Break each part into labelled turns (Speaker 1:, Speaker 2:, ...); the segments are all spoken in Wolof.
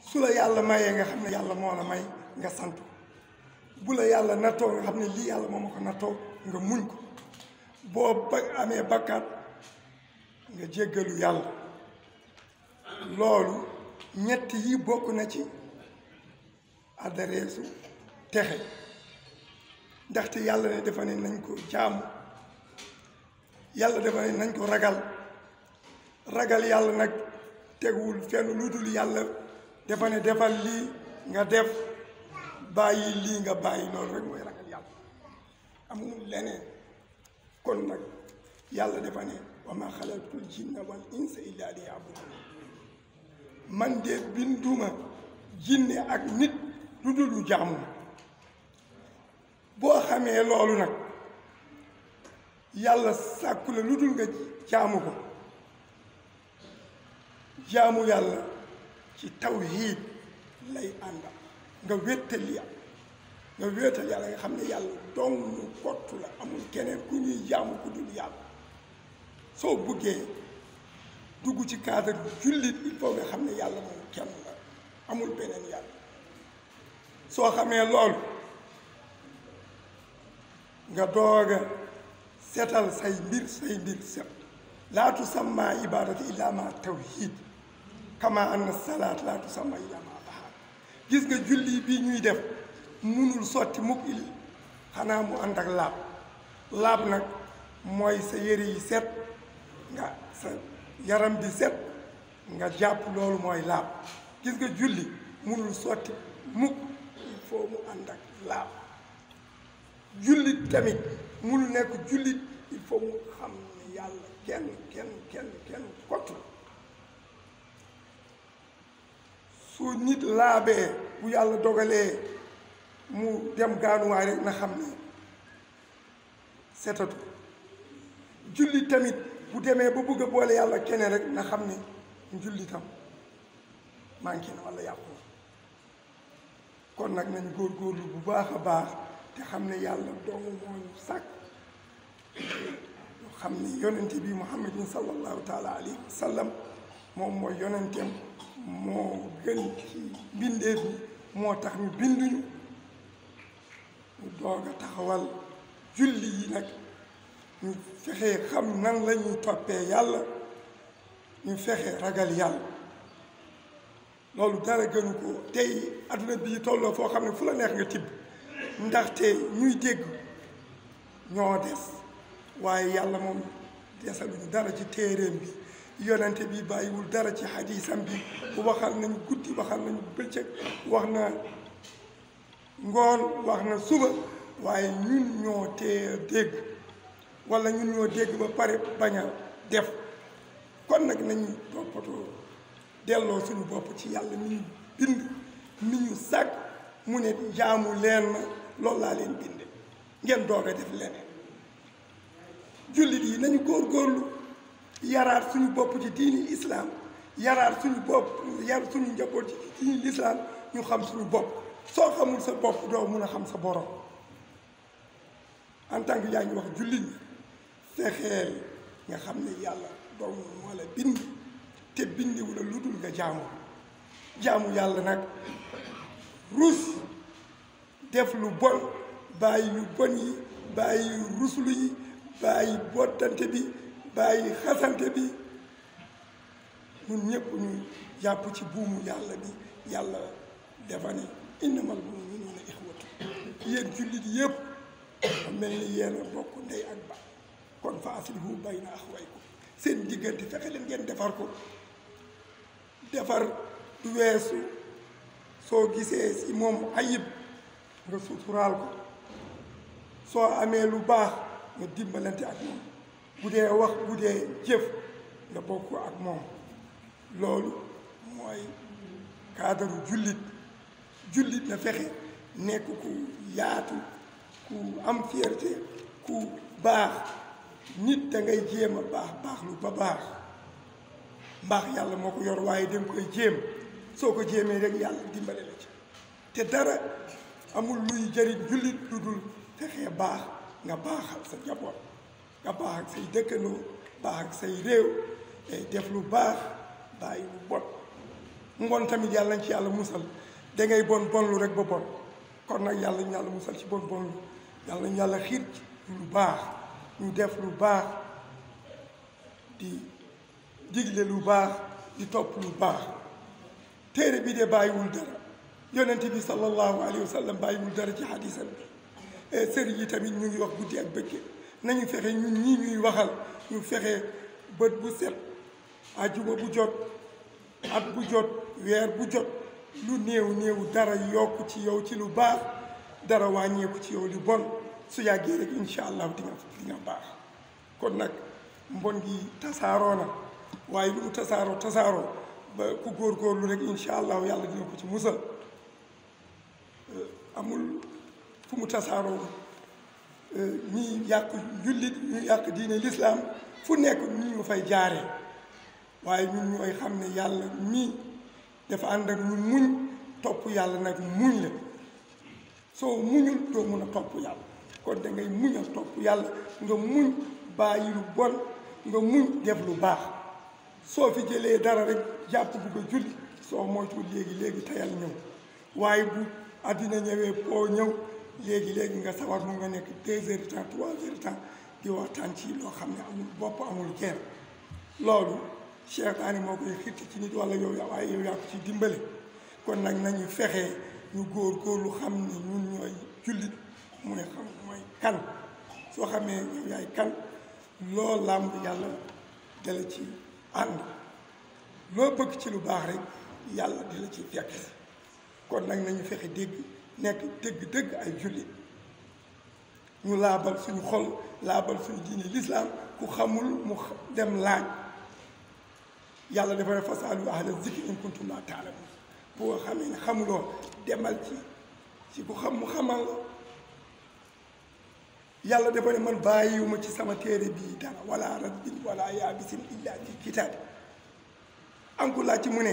Speaker 1: su la yàlla mayee nga xam ne yàlla moo la may nga sant bu la yàlla nattoo nga xam ne lii yàlla moo ma ko nattoo nga muñ ko boo ba amee bakkaat nga jéggalu yàlla loolu ñett yi bokk na ci adreesu texe ndaxte yàlla ne dafa ne nañ ko jaamu yàlla dafa ne nañ ko ragal ragal yàlla nag teguwul fenn lu dul yàlla dafa ne defal lii nga def bàyyi lii nga bàyyi loolu rek mooy ragal yàlla amul leneen kon nag yàlla dafa ne wa ma xalaqtul jinna wal insa illa liya'budun man de binduma jinne ak nit lu dul lu jaamu boo xamee loolu nag yàlla sàkku la lu dul nga jaamu ko jaamu yàlla ci tawhiid lay àndal nga wéttal yàlla nga wéetal yàlla nga xam ne yàlla dong ñu kottu la amul keneen ku ñuy jaamu ku dul yàlla soo buggee dugg ci cadre jullit il faut nga xam ne yàlla moom kenn la amul beneen yàlla soo xamee loolu nga doog a setal say mbir say mbir set laa tusamma ibadati illa ma tawhid kama anna salaat laa tusamma illa ma tahaar gis nga julli bi ñuy def munul sotti mukk il xanaa mu ànd ak laab laab nag mooy sa yëre yi set nga sa yaram bi set nga jàpp loolu mooy laab gis nga julli munul sotti mukk il faut mu ànd ak laab jullit tamit munul nekk jullit il faut mu xam ne yàlla kenn kenn kenn kenn kott su nit laabee bu yàlla dogalee mu dem gaanuwaay rek na xam ne setatu jullit tamit bu demee ba bëgg a boole yàlla keneen rek na xam ne njullitam manqué na walla yàqu na kon nag nañ góorgóorlu bu baax a baax te xam ne yàlla dong moo ñu sàkk ñu xam ne yonente bi muhammadin sallallahu taala alayhi wa sallam moom mooy yonenteem moo gën ci mbindeef bi moo tax ñu binduñu ñu doog a taxawal julli yi nag ñu fexe xam nan la ñuy toppee yàlla ñu fexe ragal yàlla loolu dara gënu ko tey adduna bii tolloo foo xam ne fu la neex nga tibb ndaxte ñuy dégg ñoo des waaye yàlla moom desaluñu dara ci téeréem bi yonente bi bàyyiwul dara ci xadiisam bi waxal nañu guddi waxal nañu bëccëg wax na ngoon wax na suba waaye ñun ñoo tee dégg wala ñun ñoo dégg ba pare bañ a def kon nag nañu toppatoo delloo suñu bopp ci yàlla mi ñu bind mi ñu sàkk mu ne jaamu leen ma loolu laa leen binde ngeen doog a def leneen jullit yi nañu góorgóorlu yaraat suñu bopp ci diini islaam yaraat suñu bopp yar suñu njaboot ci diini lislaam ñu xam suñu bopp soo xamul sa bopp doo mun a xam sa borom en tant que yaa ngi wax jullit ñi fexeel nga xam ne yàlla dong moo la bind te bindiwu la lu dul nga jaamu jaamu yàlla nag rus def lu bon bàyyi yu bon yi bàyyi ruslu yi bàyyi bottante bi bàyyi xasante bi ñun ñëpp ñu jàpp ci buumu yàlla bi yàlla dafa ne innamal mu'minuuna ixwatu yéen jullit yëpp mel ni yéen a bokk ndey ak ba kon fa aslihu bayna axwaykum seen diggante fexe leen ngeen defar ko defar du weesu soo gisee si moom ayib nga suturaal ko soo amee lu baax nga dimbalante ak moom bu dee wax bu dee jëf nga bokk ak moom loolu mooy cadre jullit jullit na fexe nekk ku yaatu ku am fierté ku baax nit da ngay jéem a baax baax lu ba baax mbaax yàlla moo ko yor waaye danga koy jéem soo ko jéemee rek yàlla dimbale la ci te dara amul luy jëriñ jullit lu dul fexee baax nga baaxal sa njaboot nga baax ak say dëkkandoo baax ak say réew tey def lu baax bàyyi lu bon ngoon tamit yàlla nañ ci yàlla musal da ngay bon bon lu rek ba bon kon nag yàlla ñu yàlla musal ci bon bon lu yàlla ñu yàlla xiir ci lu baax ñu def lu baax di digle lu baax di topp lu baax téere bi de bàyyiwul dara yonent bi sallallahu alayhi wa sallam bàyyiwul dara ci xadisam bi sëriñ yi tamit ñu ngi wax guddi ak bëccëg nañu fexe ñun ñii ñuy waxal ñu fexe bët bu set ajuma bu jot at bu jot weer bu jot lu néew néew dara yokk ci yow ci lu baax dara wàññeeku ci yow lu bon su yàggee rek incha allah di nga di nga baax kon nag mbon gi tasaaroo na waaye lu mu tasaaroo tasaaroo ba ku góorgóorlu rek incha allah yàlla dina ko ci musal amul fu mu tasaaroo ñi yàq jullit ñu yàq diine lislaam fu nekk ñu ñu fay jaaree waaye ñun ñooy xam ne yàlla mii dafa ànd ak ñu muñ topp yàlla nag muñ la soo muñul doo mun a topp yàlla kon da ngay muñal topp yàlla nga muñ bàyyi lu bon nga muñ def lu baax soo fi jëlee dara rek jàpp bu ko julli soo moytuwul léegi léegi tayal ñëw waaye bu àddina ñëwee poo ñëw léegi léegi nga sawar mu nga nekk deux heures de temps trois heures de temps di waxtaan ci loo xam ne amul bopp amul genn loolu seytaane moo koy xitti ci nit wala yow waaye yow yaa ko ci dimbale kon nag nañu fexe ñu góor góorlu xam ne ñun ñooy jullit mooy xam mooy kan soo xamee yow yaay kan loo làmb yàlla dala ci ànd loo bëgg ci lu baax rek yàlla di la ci fekk kon nag nañu fexe dégg nekk dëgg-dëgg ay jullit ñu laabal suñu xol laabal suñu diine lislaam ku xamul mu dem laaj yàlla dafa ne fasaalu ahla zikri in kuntum laa taalamuun boo xamee ne xamuloo demal ci ci ku xam mu xamal la yàlla dafa ne man bàyyiwuma ci sama téere bii dara wala ratbin wala yaabisin illa fi kitaab am ku laaj ci mu ne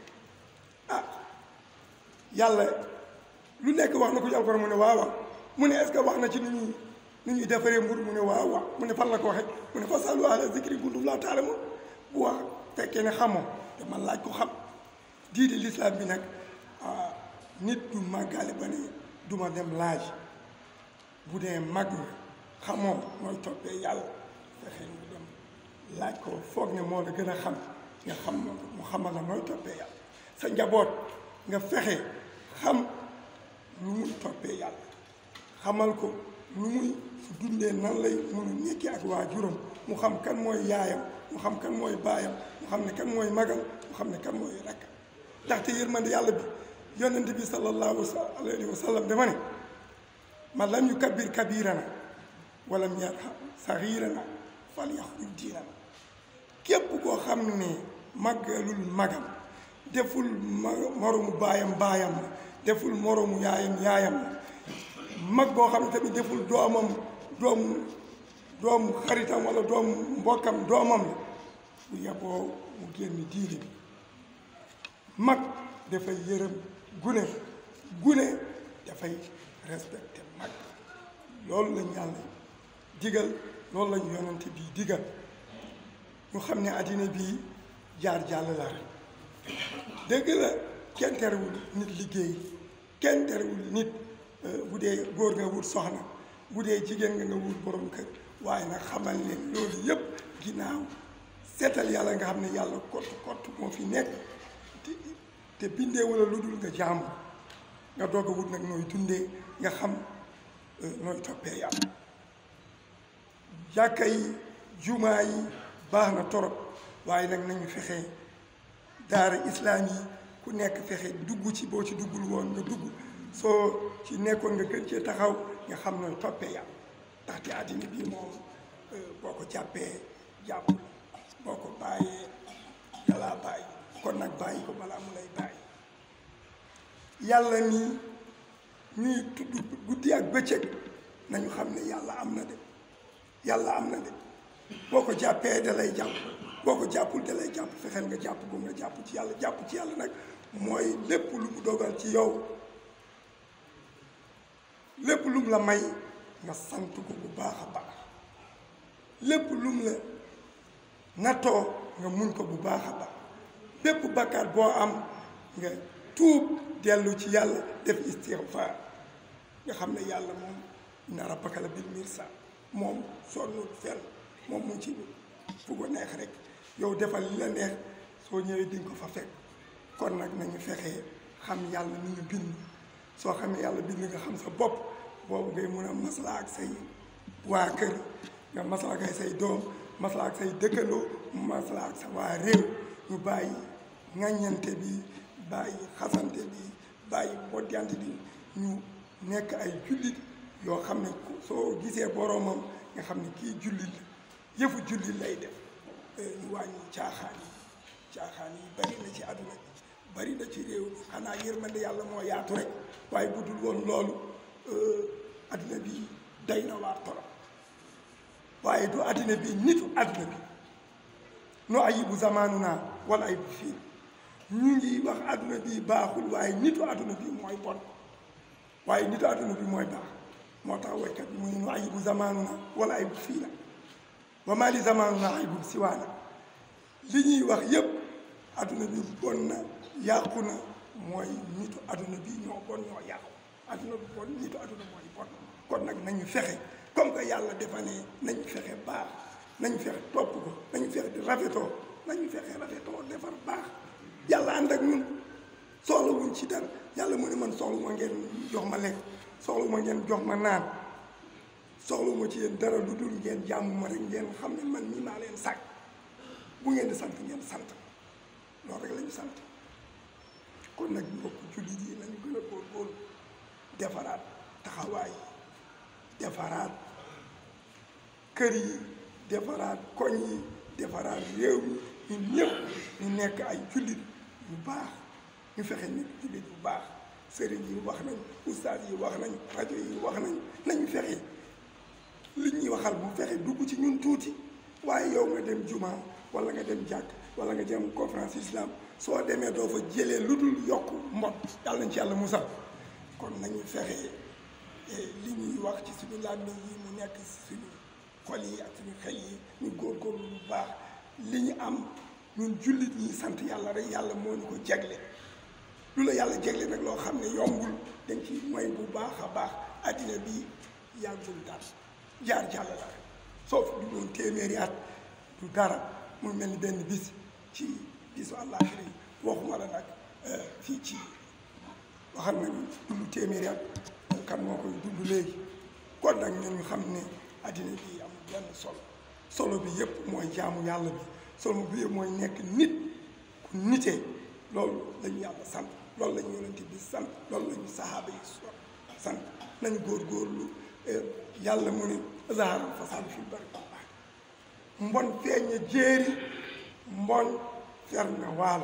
Speaker 1: ah yàlla lu nekk wax na ko ci alxuraan mu ne waaw waaw mu ne est-ce que wax na ci nu ñuy nu ñuy defaree mbur mu ne waaw waaw mu ne fan la ko waxee mu ne fasaalu ahla zikri in kuntum laa taalamuun bu wax fekkee ne xamoo te man laaj ko xam diine lislaam bi nag nit du màggaale ba ne duma dem laaj bu dee mag nga xamoo mooy toppee yàlla fexe nga dem laaj ko foog ne moo la gën a xam nga xam mu xamal la mooy toppee yàlla sa njaboot nga fexe xam lu muy toppee yàlla xamal ko lu muy su dundee nan lay mun a nekkee ak waajuram mu xam kan mooy yaayam mu xam kan mooy baayam mu xam ne kan mooy magam mu xam ne kan mooy rakk ndaxte yërmande yàlla bi yonent bi sallallahu alayhi wa sallam dafa ne man lam yu kabbir kabirana walam yarham saxirana fal yaxruj diinana képp koo xam ne màggalul magam deful moromu baayam baayam la deful moromu yaayam yaayam la mag boo xam ne tamit deful doomam doomu doomu xaritam wala doomu mbokkam doomam la bu yeboo mu génn diine bi mag dafay yërëm gune gune dafay respecté mag loolu lañ yàlla digal loolu lañ yonante bii digal ñu xam ne àddina bii jaar jàll la rek dëgg la kenn terewul nit liggéey kenn terewul nit bu dee góor nga wut soxna bu dee jigéen nga nga wut borom kër waaye nag xamal leen loolu yëpp ginnaaw seetal yàlla nga xam ne yàlla kott kott moo fi nekk te bindee wala lu dul nga jaamu nga doog a wut nag nooy dundee nga xam nooy toppee yàlla jàkka yi jumaa yi baax na torop waaye nag nañu fexe daara islaam yi ku nekk fexe dugg ci boo ci duggul woon nga dugg soo ci nekkoon nga gën cee taxaw nga xam nooy toppee yàlla ndaxte àddina bii moom boo ko jàppee jàpp boo ko bàyyee yàllaa bàyyi kon nag bàyyi ko balaa mu lay bàyyi yàlla nii ñuy tudd guddi ak bëccëg nañu xam ne yàlla am na de yàlla am na de boo ko jàppee da lay jàpp boo ko jàppul da lay jàpp fexeel nga jàpp ko nga jàpp ci yàlla jàpp ci yàlla nag mooy lépp lu mu dogal ci yow lépp lu mu la may nga sant ko bu baax a baax lépp lu mu la nattoo nga muñ ko bu baax a baax bépp bakkaat boo am nga tuub dellu ci yàlla def istighfar nga xam ne yàlla moom inna rabbaka la bil mirsad moom sonnul fenn moom mu ci fu ko neex rek yow defal li la neex soo ñëwee di nga ko fa fekk kon nag nañu fexee xam yàlla ni ñu bind soo xamee yàlla bind nga xam sa bopp boobu ngay mun a maslaa ak say waa kër nga maslaa ak say doom maslaa ak say dëkkandoo maslaa ak sa waa réew ñu bàyyi ŋàññante bi bàyyi xasante bi bàyyi boddante bi ñu nekk ay jullit yoo xam ne soo gisee boroomam nga xam ne kii jullit la yëfu jullit lay def ñu wàññi caaxaan yi caaxaan yi bari na ci àdduna bi bari na ci réew mi xanaa yërmande yàlla moo yaatu rek waaye bu dul woon loolu àdduna bi day na waar torop waaye du àdduna bi nitu àdduna bi no ayibu zamaanu naa wala ayibu fii ñu ngi wax àdduna bi baaxul waaye nitu àdduna bi mooy bon waaye nitu àdduna bi mooy baax moo tax woykat bi mu ne no ayibu zamaanu naa wala ayibu fii la wa maa li zamaanu naa ayibu siwaana li ñuy wax yépp àdduna bi bon na yàqu na mooy nitu àdduna bi ñoo bon ñoo yàqu àdduna bi bon nitu àdduna mooy bon kon nag nañu fexe comme que yàlla dafa ne nañu fexe baax nañu fexe topp ko nañu fexe di rafetoo nañu fexe rafetoo defar baax yàlla ànd ak ñun soxla wuñ ci dara yàlla mu ne man soxlu ma ngeen jox ma lekk soxlu ma ngeen jox ma naan soxlu ma ci yéen dara lu dul ngeen jàmm ma rek ngeen xam ne man mii maa leen sàkk bu ngeen di sant ngeen sant loolu rek la ñu sant kon nag mbokk jullit yi nañu gën a góorgóorlu defaraat taxawaay yi defaraat kër yi defaraat koñ yi defaraat réew mi ñun ñëpp ñu nekk ay jullit yu baax ñu fexe nekk jullit yu baax sëriñ yi wax nañ ustaas yi wax nañ rajo yi wax nañ nañu fexe li ñuy waxal bu fexe dugg ci ñun tuuti waaye yow nga dem juma wala nga dem jàkk wala nga dem conférence islam soo demee doo fa jëlee lu dul yokk mbot yàlla nañ ci yàlla musal kon nañu fexe li ñuy wax ci suñu làmmiñ yi mu nekk suñu xol yi ak suñu xel yi ñu góorgóorlu bu baax li ñu am ñun jullit ñi sant yàlla rek yàlla moo ñu ko jegle lu la yàlla jegle nag loo xam ne yombul dañ ci mooy bu baax a baax addina bi yàggul daal jaar jàll la rek soo fi du doon téeméeri at du dara mu mel ni benn bis ci bisu àllaaxira yi waxuma la nag fii ci waxal nañu dund téeméeri at kan moo koy dund léegi kon nag ñun ñu xam ne addina bi amul benn solo solo bi yëpp mooy jaamu yàlla bi solo bi yëpp mooy nekk nit ku nitee loolu la ñu yàlla sant loolu la ñu yonent bi sant loolu la ñu sahaaba yi sant nañu góorgóorlu yàlla mu ne zahara fasaadu fil barri wal bahri mbon feeñ na jéeri mbon fer na waalo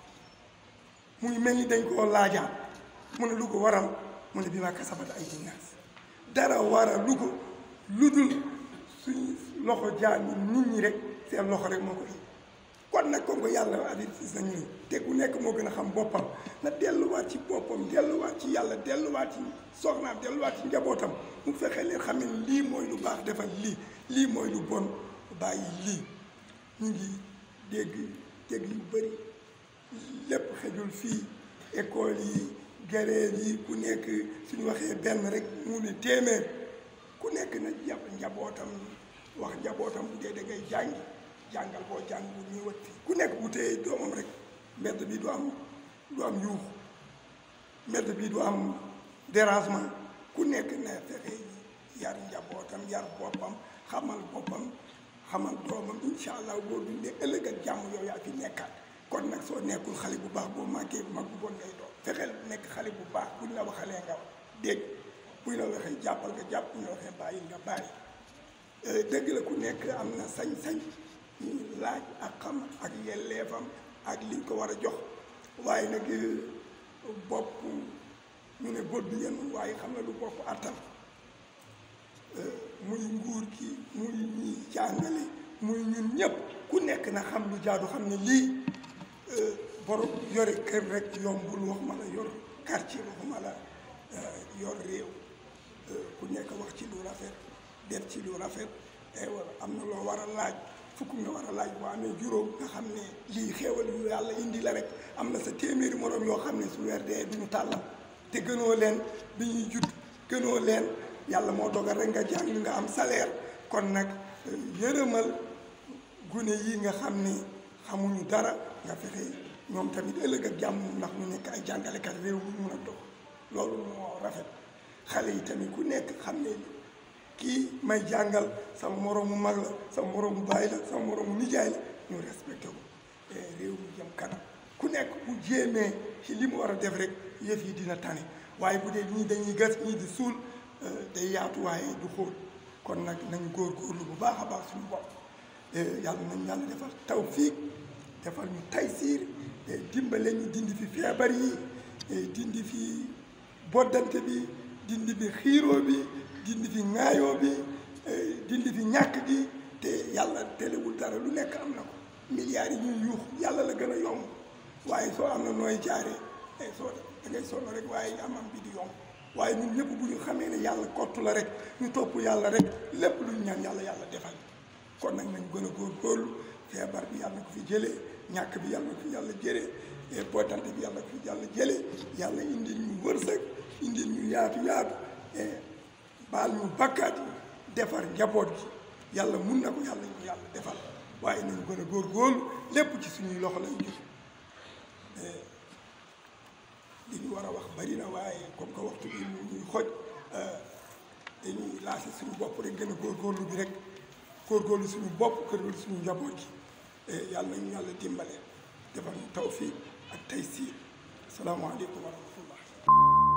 Speaker 1: muy mel ni dañ koo laajaat mu ne lu ko waral mu ne bi ma kasabat ay dinaas dara waral lu ko lu dul suñu loxo jaam yi nit ñi rek seen loxo rek moo ko indi kon nag comme que yàlla avertis nañu ne te ku nekk moo gën a xam boppam na delluwaat ci boppam delluwaat ci yàlla delluwaat ci soxnaam delluwaat ci njabootam mu fexe leen xam ne lii mooy lu baax defal lii lii mooy lu bon bàyyi lii ñu ngi dégg dégg yu bëri lépp xejul fii école yi gareel yi ku nekk suñu waxee benn rek mu ne téeméer ku nekk na jàpp njabootam wax njabootam bu dee da ngay jàngi jàngal boo jàng bu ñuy wat fii ku nekk bu téye doomam rek mbedd bi du am du am yuux mbedd bi du am dérangement ku nekk na fexe yar njabootam yar boppam xamal boppam xamal doomam incha allah boo dundee ëllëg ak jàmm yow yaa fi nekkaat kon nag soo nekkul xale bu baax boo màggee mag bu bon ngay doon fexeel nekk xale bu baax buñ la waxalee nga dégg buñ la waxee jàppal nga jàpp buñ la waxee bàyyi nga bàyyi dëgg la ku nekk am na sañ-sañ ñu laaj ak xam ak yelleefam ak liñ ko war a jox waaye nag bopp ñu ne bët bi yenn waaye xam na lu bopp attan muy nguur gi muy ñi jàngale muy ñun ñëpp ku nekk na xam lu jaadu xam ne lii borom yore kër rek yombul waxuma la yor quartier waxuma la yor réew ku nekk wax ci lu rafet def ci lu rafet ay war am na loo war a laaj fukk nga war a laaj boo amee juróom nga xam ne lii xéewal yu yàlla indi la rek am na sa téeméeri moroom yoo xam ne su weer dee duñu tàllal te gënoo leen bi ñuy judd gënoo leen yàlla moo dogal rek nga jàng nga am salaire kon nag yërëmal gune yi nga xam ne xamuñu dara nga fexe ñoom tamit ëllëg ak jàmm ndax ñu nekk ay jàngalekat réew mi mun a dox loolu moo rafet xale yi tamit ku nekk xam ne kii may jàngal sama moroomu mag la sama moroomu baay la sama moroomu nijaay la ñu respecté ko réew mi jëm kanam ku nekk bu jéemee ci li mu war a def rek yëf yi dina tane waaye bu dee ñii dañuy gas ñii di suul day yaatu waaye du xóot kon nag nañu góorgóorlu bu baax a baax suñu bopp yàlla nañ yàlla defal tawfiik defal ñu taysiir dimbale ñu dindi fi feebar yi dindi fi boddante bi dindi fi xiiroo bi dindi fi ŋaayoo bi dindi fi ñàkk gi te yàlla telewul dara lu nekk am na ko milliards yi ñuy yuux yàlla la gën a yomb waaye soo am na nooy jaaree soo da ngay sonn rek waaye am am bi di yomb waaye ñun ñëpp bu ñu xamee ne yàlla kottu la rek ñu topp yàlla rek lépp lu ñu ñaan yàlla yàlla defal kon nag nañ gën a góorgóorlu feebar bi yàlla na ko fi jëlee ñàkk bi yàlla na ko fi yàlla jëlee bootante bi yàlla na ko fi yàlla jëlee yàlla indil ñu wërsëg indil ñu yaatu yaatu baal ñu bakkaat yi defar njaboot gi yàlla mun na ko yàlla ñu yàlla defal waaye nañu gën a góorgóorlu lépp ci suñuy loxo lañ jóg li ñu war a wax bari na waaye comme que waxtu bi mu ñuy xoj dañuy laase suñu bopp rek gën a góorgóorlu bi rek góorgóorlu suñu bopp góorgóorlu suñu njaboot gi yàlla nañu yàlla dimbale defal ñu tawfiq ak taysiir asalaamaaleykum wa rahmatullah